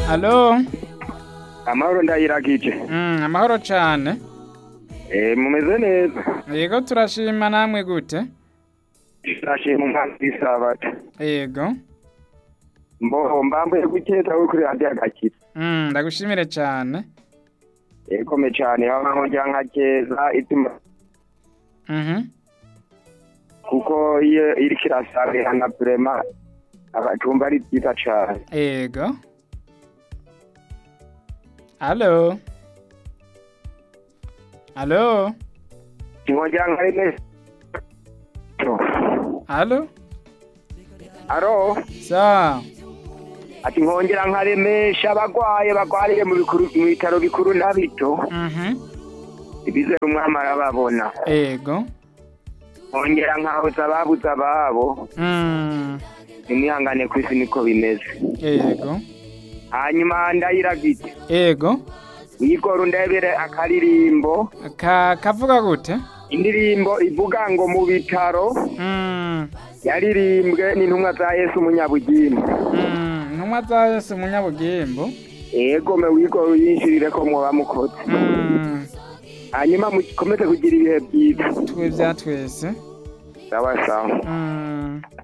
Alo, amahoro ndayiragije mm, amahoro cane. eh mumeze neza Yego turashima namwe gute? ndashima umwana w'isabato Yego. mbo mbambuye gukeza wo kuri radiyo agakiza Mm, ndagushimire cane. ekome cane aho nkongera nkakeza ituma Mhm. kuko iyo iriko irasabirana vrema abacumba ari vyiza cane Yego. Alo. Alo. nkongera nkareme Alo. aro Sa. ati nkongera nkaremesha abagwaye bagwariye mu bikuru mu bitaro bikuru na bito Mhm. ibizera umwami arababona Yego. nkongera nkahoza ababuze ababo Mm. nimwihangane ku isi niko bimeze Yego. hanyuma ndayiragije Yego. yigora undebere akaririmbo Ka kavuga gute? indirimbo ivuga ngo mu bitaro Mm. yaririmbwe n'intumwa za yesu umunyabugimba Mm. Ntumwa za Yesu munyabugimbo. ego me wigora uyinshirire ko mwoba mukoze Mm. hanyuma mukomeze kugira ibihe byiza Twe vya twese. sawa sawa Mm.